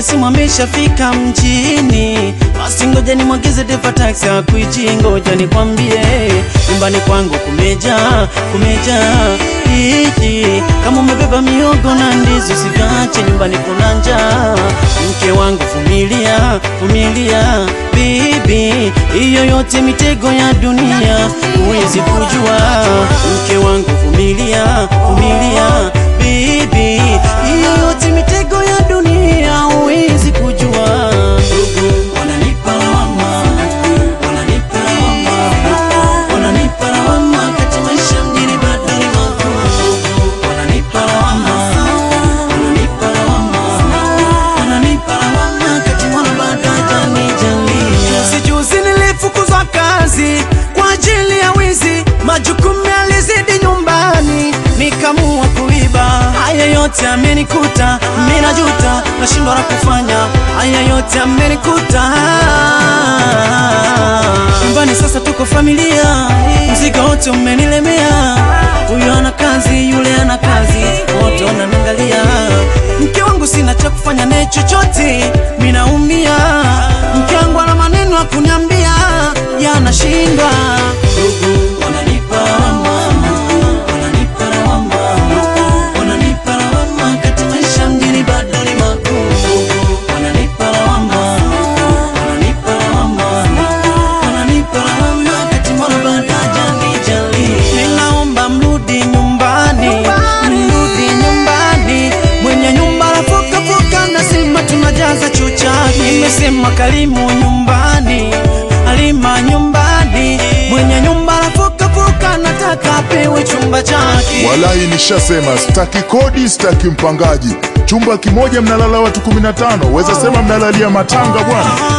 simu ameshafika mjini, basi ngoja nimwagize dereva taxi akuichi, ngoja nikwambie, nyumbani kwangu kumeja kumeja hiki, kama umebeba miogo na ndizi usivache, nyumbani kuna njaa. Mke wangu vumilia, vumilia bibi, hiyo yote mitego ya dunia huwezi kujua. Mke wangu vumilia, vumilia bibi, hiyo yote mitego ya dunia huwezi kujua. Ndugu wananipa lawama, wananipa lawama, wananipa lawama, kati maisha mjini bado ni magumu. Wananipa lawama, wananipa lawama, wananipa lawama, kati mwana bado hajanijalia. Sijuzi nilifukuzwa kazi kwa ajili ya wizi, majukumu yalizidi nyumbani, nikamua kuiba. Haya yote amenikuta, mimi najuta, nashindwa la kufanya. Haya yote amenikuta nyumbani, sasa tuko familia, mzigo wote umenilemea. Huyu ana kazi, yule ana kazi, wote wananiangalia. Mke wangu sina cha kufanya naye chochote, mimi naumia. Mke wangu ana maneno ya kuniambia, yanashindwa. Ndugu wananipa lawama, wananipa lawama, wananipa lawama, kati maisha mjini bado ni magumu. Wananipa lawama, wananipa lawama, wananipa lawama, kati Mola bado hajanijalia. Ninaomba mrudi nyumbani, mrudi nyumbani, mwenye nyumba rafuka fuka, nasema tunajaza choo chake. Nimesema Karimu nyumbani, Halima nyumbani, mwenye nyumba rafuka fuka, nataka apewe chumba chake. Walai, nishasema sitaki kodi, sitaki mpangaji. Chumba kimoja mnalala watu 15, weza sema mnalalia matanga bwana.